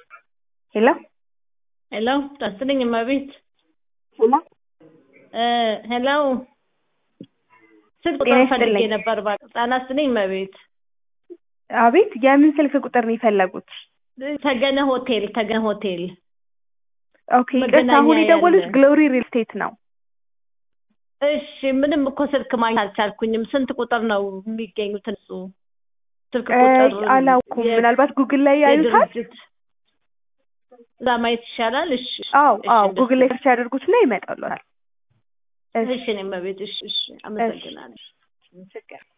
ሄሎ ሄሎ ጠስልኝ እመቤት ሄሎ ሄሎ ስልክ ጤና ቁጥር ይስጥልኝ። ፈልጌ ነበር እባክህ ጤና ይስጥልኝ እመቤት አቤት የምን ስልክ ቁጥር ነው የፈለጉት? ተገነ ሆቴል ተገነ ሆቴል ኦኬ ይቅርታ መገናኛ አሁን የደወሉት ያለ። ግሎሪ ሪል ስቴት ነው። እሺ ምንም እኮ ስልክ ማግኘት አልቻልኩኝም ስንት ቁጥር ነው የሚገኙት እሱ ስልክ እ ቁጥር አላውኩም የ- ምናልባት ጉግል ላይ ያዩታል። የድርጅት እዛ ማየት ይሻላል እሺ አዎ እሺ፣ አዎ እንደሱ ጉግል ላይ ሰርች ያደርጉትና ይመጣሉታል። እሺ እኔ እመቤት እሺ እሺ አመሰግናለሁ ችግር